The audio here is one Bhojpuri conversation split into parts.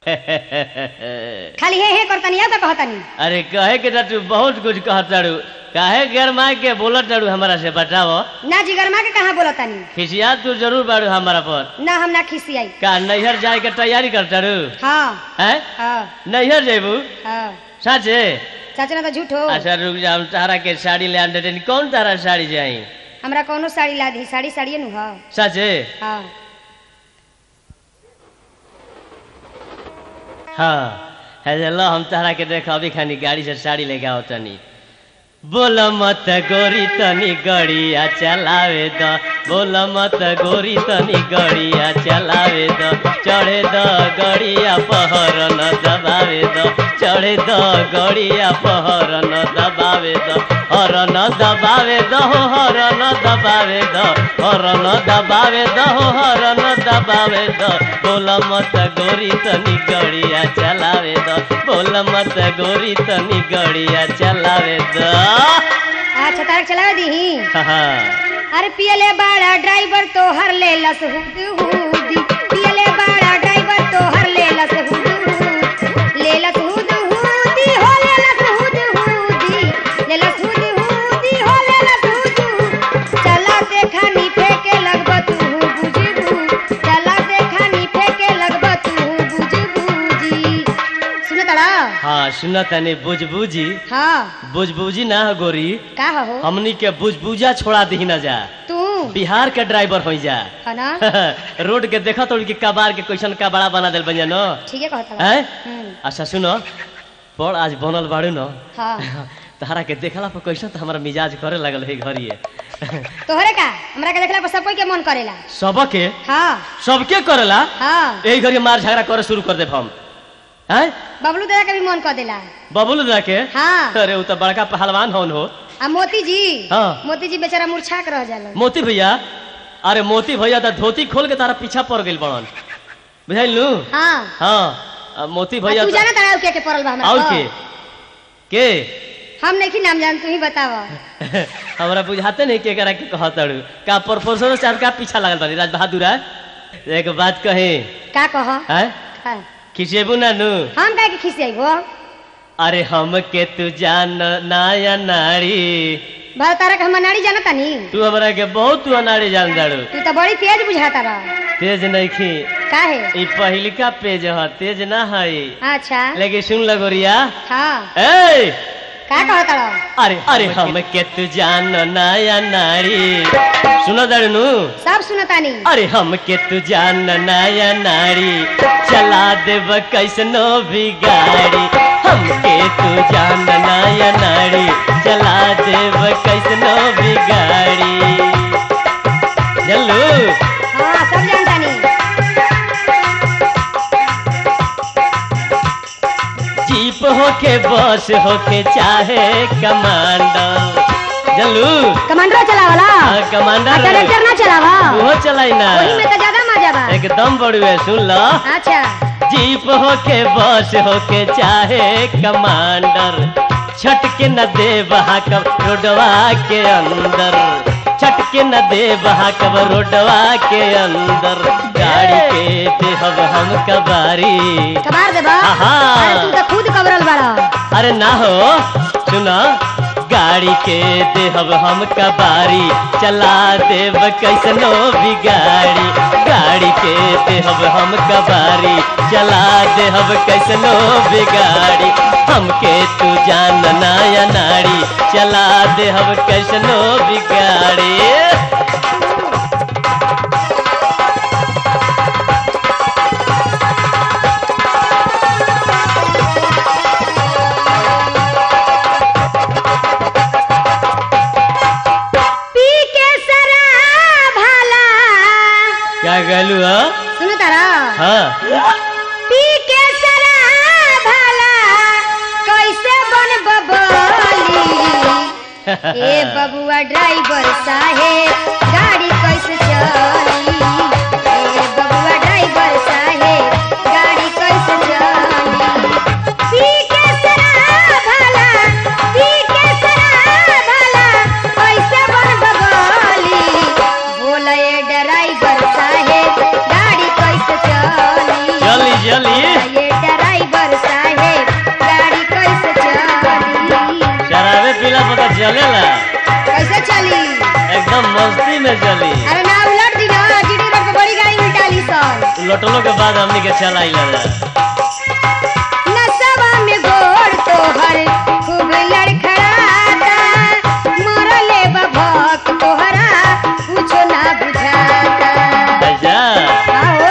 खाली हे हे करतनी या तो कहतनी अरे कहे के तू बहुत कुछ कहत तारू काहे गरमा के बोलत तारू हमारा से बताओ ना जिगरमा के कहाँ बोलतनी खिसिया तू जरूर बारू हमारा पर ना हम ना खिसियाई का नैहर जाए के तैयारी कर तारू हाँ हैं हाँ नैहर जेबू हाँ साचे चाचा ना तो झूठ हो अच्छा रुक जा हम तारा के साड़ी ले आने देनी कौन तारा साड़ी जाई हमरा कौनो साड़ी ला दी साड़ी साड़िए नु हाँ साचे हाँ हाँ है लो हम तारा के देख अभी खानी गाड़ी से साड़ी लेके आओ तनी बोल मत गोरी तनी गड़िया चलावे द बोल मत गोरी तनी गड़िया चलावे द चढ़े द गड़िया पहर न दबावे द चढ़े द गड़िया पहर न दबावे द हर न दबावे द हो हर न दबावे द हर न दबावे द हो हर न दबावे द बोल मत गोरी तनी गड़िया चलावे द बोल मत गोरी तनी गड़िया चलावे द अच्छा तारक चलावे दी हाँ अरे पियले बाड़ा ड्राइवर तो हर ले लस हुद हुदी पियले बाड़ा ड्राइवर तो हर ले लस हुद हुद ले लस हुद हुदी हो ले लस हुद हुदी ले लस हुद हुदी हो ले लस हुद हुद चला देखा नी फेंके लगब तू बुझबू चला देखा नी फेंके लगब तू बुझबूजी सुन तड़ा हाँ सुन तनी बुझबुजी हाँ बुझबुजी ना हो गोरी का हो हमनी के बुझबुजा छोड़ा दी ना जा तू बिहार के ड्राइवर हो जा है ना रोड के देखा तो कि कबार के क्वेश्चन का बड़ा बना दिल बनिया न ठीक है कहता हैं हम्म अच्छा सुनो पर आज बनल बाड़ू न हाँ तहरा के देखला पर कैसन तो हमारा मिजाज करे लगल है घरिए तोहरे का हमरा के देखला पर सब कोई के मन करेला सबके हाँ सबके करेला हाँ यही घड़ी मार झगड़ा करे शुरू कर दे हम हैं बबलू दादा के भी मन कर देला बबुल दा के हाँ अरे उ तो बड़का पहलवान हौन हो आ मोती जी हाँ। मोती जी बेचारा मूर्छा के रह जाला मोती भैया अरे मोती भैया तो धोती खोल के तारा पीछा पड़ गइल बड़न बुझाइल नु हाँ हाँ अब मोती आ भैया तू तो- जाना तारा के के पड़ल बा हमरा और पर? के के हम नहीं नाम जान तू ही बताव हमरा बुझाते नहीं के करा के कहतड़ू का प्रोफेसर साहब का पीछा लागल बानी राज बहादुर है एक बात कहे का कह हैं का? खिसेबू ना नु हम काहे के खिसियाइबो अरे हम के तू जान नाया नारी भर तारा के हम नाड़ी जाना तानी तू हमरा के बहुत तू अनाड़ी जान दाड़ू तू तो बड़ी तेज बुझाता बा तेज नहीं खी काहे ई पहिलका पेज ह तेज ना है अच्छा लेकिन सुन लगोरिया हाँ ए का कहता रहो अरे अरे हम के तू जान नया नारी सुनो दड़नू सब सुनतानी अरे हम के तू जान नया नारी चला देब कैसनो भी गाड़ी हम के तू जान नया नारी चला देब कैसनो भी गाड़ी चलू हाँ सब जानतानी जीप होके बस होके चाहे कमांडर चलू कमांडरो चलावला हाँ, कमांडर ट्रैक्टर ना चलावा वो चलाई ना वही में तो ज्यादा मजा बा एकदम बड़ुए सुन लो अच्छा जीप होके बस होके चाहे कमांडर छटके न दे बहाकब रोडवा के अंदर छटके न दे बहाकब रोडवा के अंदर गाड़ी के देहब हम कबारी कबार देबा आहा। अरे तू तो खुद कबरल बड़ा अरे ना हो सुना गाड़ी के देहब हम कबारी चला देब कैसनो भी गाड़ी गाड़ी के देहब हम कबारी चला देहब कैसनो भी गाड़ी हमके तू जान नाया नारी चला देहब कैसनो भी गाड़ी पी के शराब भाला क्या कहलू हा? सुनो तारा हाँ पी के शराब भाला कैसे बन बबली ए बबुआ ड्राइवर साहेब गाड़ी कैसे चली ए बबुआ ड्राइवर साहेब गाड़ी कैसे चली पी के शराब भाला पी के शराब भाला कैसे बन बबली बोले ड्राइवर साहेब गाड़ी कैसे चली जल्दी जल्दी ये चलेला कैसे चली एकदम मस्ती में चली अरे ना उलट दी ना जीडी रोड पे बड़ी गाड़ी उल्टाली सन लौटलो के बाद हमनी के चलाई लगा नसवा में गोड़ तोहर खूब लड़खड़ाता मरले बभक तोहरा कुछो ना बुझाता अच्छा आओ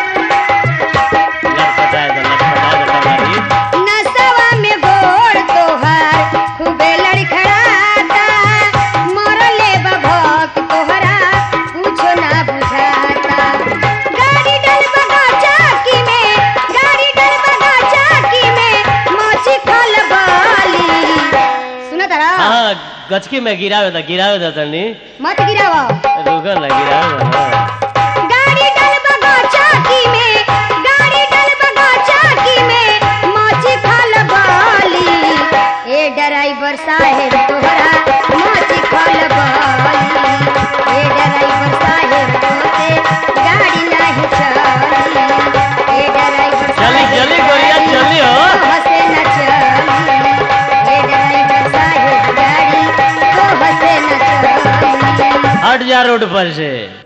लटपटाए दो लटपटाए दो कमारी नसवा में गोड़ तोहर खूबे लड़खड़ाता मरले बभक तोहरा कुछो ना बुझाता गाड़ी डल बगा चाकी में गाड़ी डल बगा चाकी में मोची खल बाली सुना तारा हाँ गचकी में गिरावे दो गिरावे दो तनी मत गिरावा रुको ना गिरावे दो हाँ। गाड़ी डल बगा चाकी में गाड़ी डल बगा चाकी में मोची खल बाली ए ड्राइवर साहेब तोहरा मोची खल बाली ए ड्राइवर साहेब तोते गाड़ी नहीं चली ए ड्राइवर चली चली गोरिया चली हो हसे न चली ए ड्राइवर साहेब गाड़ी तो हसे न चली हट जा रोड पर से